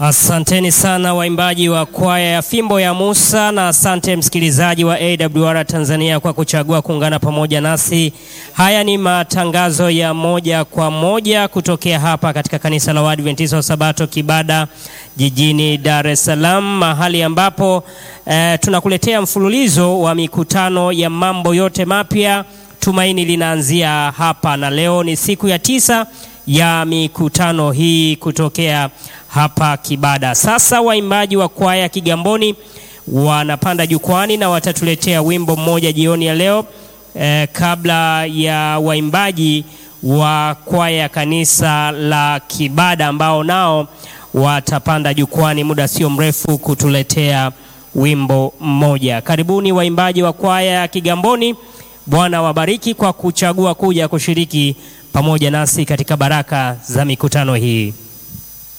Asanteni sana waimbaji wa kwaya ya Fimbo ya Musa, na asante msikilizaji wa AWR Tanzania kwa kuchagua kuungana pamoja nasi. Haya ni matangazo ya moja kwa moja kutokea hapa katika kanisa la Waadventista wa Sabato Kibada jijini Dar es Salaam, mahali ambapo eh, tunakuletea mfululizo wa mikutano ya mambo yote mapya. Tumaini linaanzia hapa, na leo ni siku ya tisa ya mikutano hii kutokea hapa Kibada. Sasa waimbaji wa kwaya Kigamboni wanapanda jukwani na watatuletea wimbo mmoja jioni ya leo eh, kabla ya waimbaji wa kwaya ya kanisa la Kibada ambao nao watapanda jukwani muda sio mrefu kutuletea wimbo mmoja. Karibuni waimbaji wa kwaya ya Kigamboni. Bwana wabariki kwa kuchagua kuja kushiriki pamoja nasi katika baraka za mikutano hii.